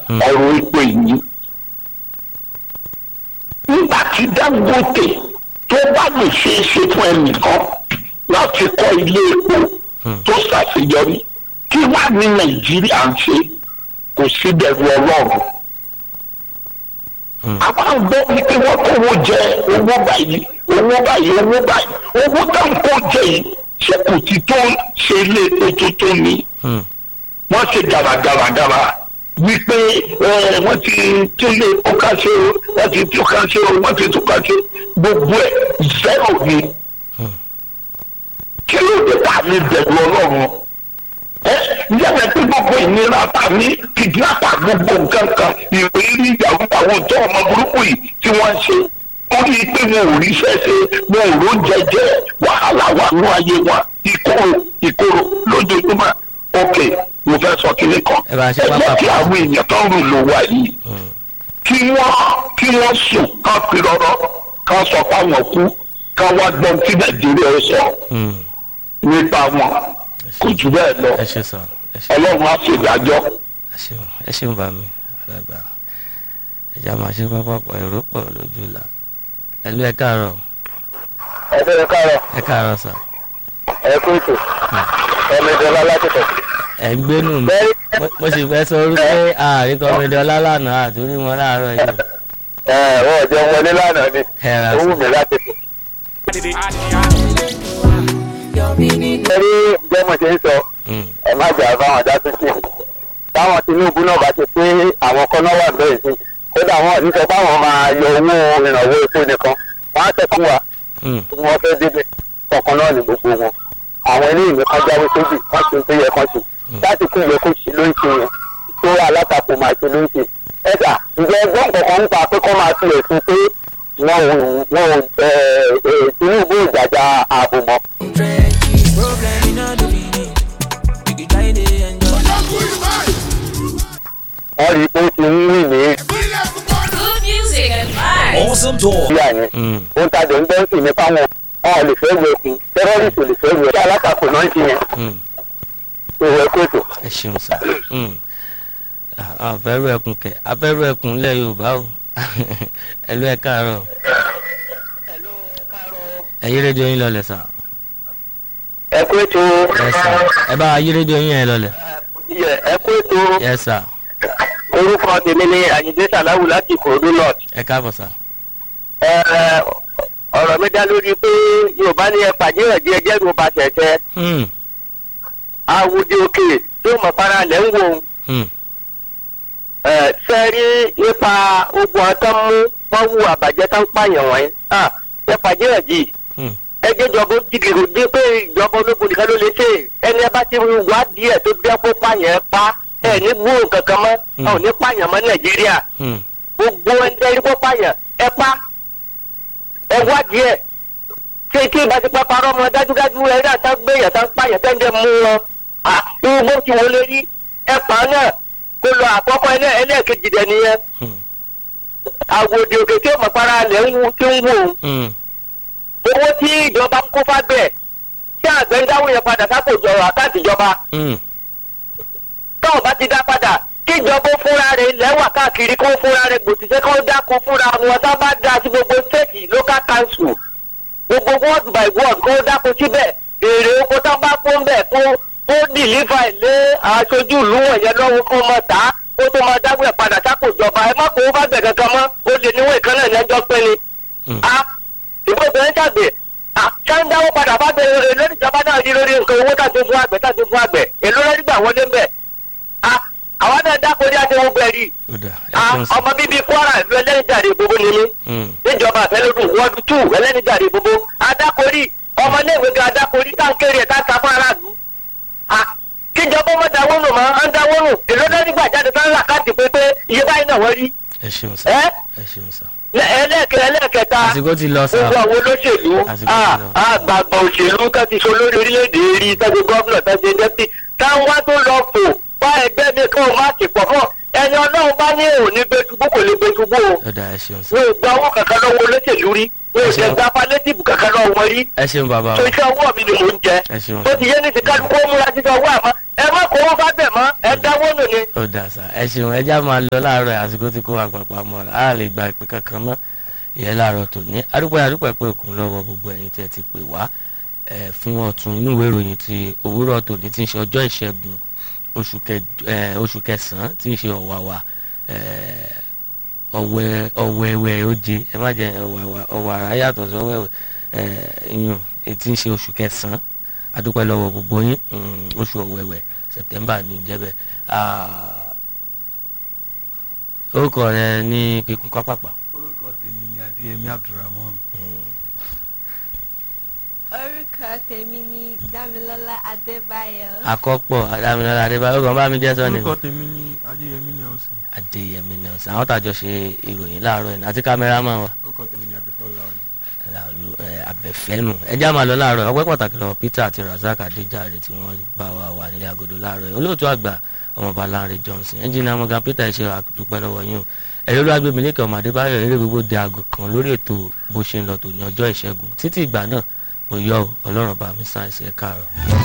ọ̀rọ̀ epo yìí nígbà tí dangote tó bá lè ṣe é ṣe fún ẹnìkan láti kọ́ ilé epo tó ṣàṣeyọrí kí wà ní nàìjíríà ń ṣe kò sí bẹ̀rù ọlọ́run àwọn àgbọ̀ ni pé wọ́n kówó jẹ owó báyìí owó báyìí owó báyìí owó tó ń kó jẹ yìí ṣé kò ti tó ṣe ilé epo tuntun ni wọ́n ṣe gàràgàràgàrà wípé ẹ, wọ́n ti tún lé epo ká ṣe o wọ́n ti tún ká ṣe o wọ́n ti tún ká ṣe gbogbo ẹ̀ zero ni kí ló dé tà ní bẹ̀rù ọlọ́run ẹ yẹ́nà pé gbogbo ìnira ta ní kìdínápà gbogbo nǹkan kan ìrírí ìyàwó àwọn tó ọmọ burúkú yìí tí wọ́n ń ṣe ó rí i pé wọn ò rí sẹ́sẹ́ wọn ò ró jẹjẹ wàhálà wà nú ayé wọn ìkorò ìkorò lójoojúmọ́ ok mo fẹ́ sọ kíní kan Ẹ bá ṣe ẹ jẹ́ pápá kí pa. àwọn èèyàn tó ń rò ló wà yìí kí wọ́n kí wọ́n sùn kán fi rọ́rọ́ kán sọ fáwọn kú kán wá gbọ́n tí nàìjíríà ó sọ nípa wọn kò jù bẹ́ẹ̀ lọ ẹ ṣe sọ ẹ ṣe ọlọ́run á ṣèdájọ́. ẹ ṣeun ẹ ṣeun bá mi àdàgbà ẹja máa ṣe pápákọ̀ èrò pọ̀ lójú la ẹlú ẹ káàárọ̀ ẹgbẹ́ ẹ káàárọ̀ ẹ káàárọ̀ sà ẹ kú ètò ẹ̀mí ìjọba látìkọ̀. ẹ ń gbénú mi Mo- mo sì fẹ́ sọ orúkọ àárín kọ́mídé ọlálànà àtúrí wọn láàárọ̀ yìí ẹ wọ́n jẹ́ wọlé lánàá ni ẹ ra ó wù sà mí láti fò. ẹ rí jẹ́mọ̀ ṣe ń sọ Mm, ẹ má jà báwọn dá sí sí táwọn tinubu náà bá ti pé àwọn kan náà wà bẹ́ẹ̀ sí kódà wọn ò ní sọ fáwọn máa yọ owó ìrànwọ́ epo nìkan wọn á sọ fún wa mm, tí wọ́n fẹ́ débẹ̀ kọ̀ọ̀kan náà ní gbogbo wọn àwọn eléyìí nìkan jáwé sóbì wọ́n ti ń tó yẹ kán ṣe láti kún ìyẹ kó ṣe ló ń ṣe yẹn tó alátakò máa ṣe ló ń ṣe ẹ̀sà ǹjẹ́ ẹgbọ́n kankan ń pa pé kọ́ máa fi ẹ̀sùn pé wọn ò wọn ò ẹ̀ ẹ̀ tinubu ìjàjà ààbò mọ́. Problem in all the meaning. You can try to enjoy. wọ́n rí i pé ó ti ń rìn ní Good music and vibes. Awesome talk. ìyá yẹn mm. ó ń tajà ń bẹ́ ń sì ní fáwọn wọn ò lè fẹ́ wẹ̀ kú tẹ́rọ́rìsì ò lè fẹ́ wẹ̀ kí alátakò náà ń ṣe yẹn Mm. ìwẹ̀ kóòtù. ẹ ṣeun sà Mm. Ah, àfẹ́rù ẹkùn kẹ afẹ́rù ẹkùn lẹ̀ yorùbá o ẹlú ẹ káàárọ̀ ẹ yí rédíò yín lọlẹ̀ sà ẹ kú ètò ẹ sà ẹ bá wa yí rédíò yín yẹn lọlẹ̀ ẹ kú ètò yẹ sà orúkọ tèmi ní àyíndé sàláwù láti ìkòròdú north. ẹ káàbọ̀ sà Ẹ, ọ̀rọ̀ mi dá lórí pé yorùbá ní ẹ pàdé ẹ̀jẹ̀ ẹjẹ́ ló ba tẹ̀tẹ̀ Mm, awùdí òkè tó mọ̀ para lẹ̀ ń wò ó. mm, Ẹ, sẹ́rí nípa ogun ọtọ́ mú wọ́n wú àbàjẹ́ tó ń pààyàn wọ̀nyí. Ah, ẹ pàdé ẹ̀jì mm. ẹjẹ́ ìjọba ó jìgìrì bí pé ìjọba ológun nìkan ló lè ṣe ẹni ẹ bá ti wá díẹ̀ tó bí ẹkọ pààyàn ẹ pa ẹ ní gbóhùn kankan mọ́ ẹ ò ní pààyàn mọ́ nàìjíríà Mm. gbogbo ẹni tẹ́rí kó pààyàn ẹ pa ẹ wá díẹ̀ tí tí ìbá ti pápá rọmọ dájúdájú ẹ náà tá gbé yàtá pààyàn tẹ́ńdẹ̀ mú wọn irú bó ti wọlé rí ẹ pa á náà kó lọ àkọ́kọ́ ẹlẹ́ ẹlẹ́ẹ̀kejì dẹ̀ nìyẹn Hmm. àwòdì òkè tí ó mọ̀ para lẹ̀ ń wú tí ń wò ó Mm. owó tí ìjọba ń kó fábẹ́ tí àgbẹ̀ ń dáwọ́ yẹn padà sápò ìjọba àkáǹtì ìjọba Mm. táwọn bá ti dá padà kí ìjọba ó fúnra rẹ̀ lẹ́wà káàkiri kó fúnra rẹ̀ gbòtìṣẹ́ kó dáko fúnra wọn tá bá dá sí gbogbo stéètì local council gbogbo word by word kó dáko síbẹ̀ èrè oko tá bá kó ń bẹ̀ kó kó dìlífà lé aṣojú ìlú wọ̀nyẹn lọ́wọ́ kó mọ̀ tá kó tó máa dáwọ́ ẹ̀ padà sápò ìjọba ẹ má kó o bá bẹ̀ kankan mọ́ ó lè níwọ̀n ìkànnì ẹ̀lẹ́jọ́ pé ni Mm. a ìbò obìnrin ṣàgbẹ̀ ṣáńdáwó padà bá bẹ èlò ìjọba náà rí lórí nǹkan owó tàbí fún àgbẹ̀ tàbí fún àgbẹ̀ èlò lórí gbà wọlé ń bẹ̀ a àwọn náà dáko ní àdéhùn bẹ́ẹ̀ rí ó dà ẹ a ṣeun sà ọmọ bíbí kwara ìlú ẹlẹ́nìjàre gbogbo ni mí Mm. níjọba àfẹlẹ́dùn wọ́ọ̀dù tù ẹlẹ́nìjàre gbogbo adákorí ọmọléèwé ga adákorí táǹkéré ẹ̀ táǹkà fún aráàlú a kíjọba ọmọ dáwọ́ nù mọ́ ọ́n dáwọ́ nù èlò lórí gbà jáde tán làkàtì pé pé iye báyìí náà wọ́n rí ẹ ṣeun sà ẹ́ ẹ ṣeun sà ẹlẹ́ẹ̀kẹ́ ẹlẹ́ẹ̀kẹta àsìkò ti lọ sà gbogbo àwọn olóṣèlú Àsìkò ti lọ. àgbààgbà òṣèlú kan ti so lórí orílẹ̀-èdè rí tẹ́jú gọ́vnà tẹ́jú dẹ́pítì táwọn wá tó lọ fò bá ẹgbẹ́ mi kí wọ́n má sì pọ̀ mọ́ ẹni ọlọ́run bá ní òní gbẹdúgbò kò lè gbẹdúgbò o ó dà ẹ ṣeun sà wọn ò gba owó kankan lọ́wọ́ olóṣèlú rí mi ò jẹ́ gba palétìfù kankan náà wọ́n rí ẹ ṣeun bàbá tó wa iṣẹ́ ọwọ́ mi ni mò ń jẹ ẹ ṣeun tó ti yé ní ti kálukú ó múra títí ọwọ́ àmọ́ ẹ má kó wọ́n fábẹ̀ mọ́ ẹ dáwọ́ nù ni. ó dà sá ẹ ṣeun ẹ já máa lọ láàárọ̀ àsìkò tí kò wá pàpà mọ́ a lè gba ìpè kankan mọ́ ìyẹn láàárọ̀ tòní adúpẹ́ adúpẹ́ pé òkun lọ́wọ́ gbogbo ẹ̀yin tí ẹ ti pè wá ẹ fún ọ̀tún inú ìwé ìròyìn ti òwúrọ̀ tòní tí ń ṣe ọjọ́ ìṣẹ́gun oṣù kẹ- ẹ, oṣù kẹsàn-án tí ń ṣe ọ̀wàwà ẹ, ọ̀wẹ́ ọ̀wẹ́wẹ́ oje ẹ má jẹ ọ̀wàwà ọ̀wàrà yàtọ̀ sí ọ̀wẹ́wẹ́ ẹ, iyùn tí ń ṣe oṣù kẹsàn-án adúpẹ́ lọ́wọ́ gbogbo yín mm, oṣù ọ̀wẹ́wẹ́ september ní ìjẹ́bẹ̀ orúkọ rẹ ní kíkún kápápá. orúkọ tèmi ni adéyẹmí abdulrahman orúkọ tèmi ni dámilọ́lá adébáyọ̀. akọ́pọ̀ adámilọ́lá adébáyọ̀ kan bá mi jẹ́ sọ́ni. orúkọ tèmi ni adéyẹmí nelson adéyẹmí nelson àwọn tàjọ ṣe ìròyìn láàárọ̀ yìí àti kámẹ́rámà wa orúkọ tèmi ni abẹ́fẹ́ ọláwọ̀yí. làlú ẹ, abẹ́fẹ́nu ẹjá máa lọ láàárọ̀ ọpẹ́ pàtàkì lọ́wọ́ peter àti razak adéjàre tí wọ́n bá wa wà nílé agodo láàárọ̀ yìí olóòtú àgbà ọmọọba lanre johnson ẹnjìnà amọ̀gá peter ṣe àdúpẹ́ lọ́wọ́ yín o ẹ̀rọ ló agbègbè lẹ́kẹ̀ ọmọ adébáyọ̀ eré gbogbo di aago kan lórí ètò bó ṣe ń lọ tòní ọjọ́ ìṣẹ́gun títí ìgbà náà mo yọ ọ ọlọ́run bá mi sáyẹ̀nsì ẹ̀ káàárọ̀.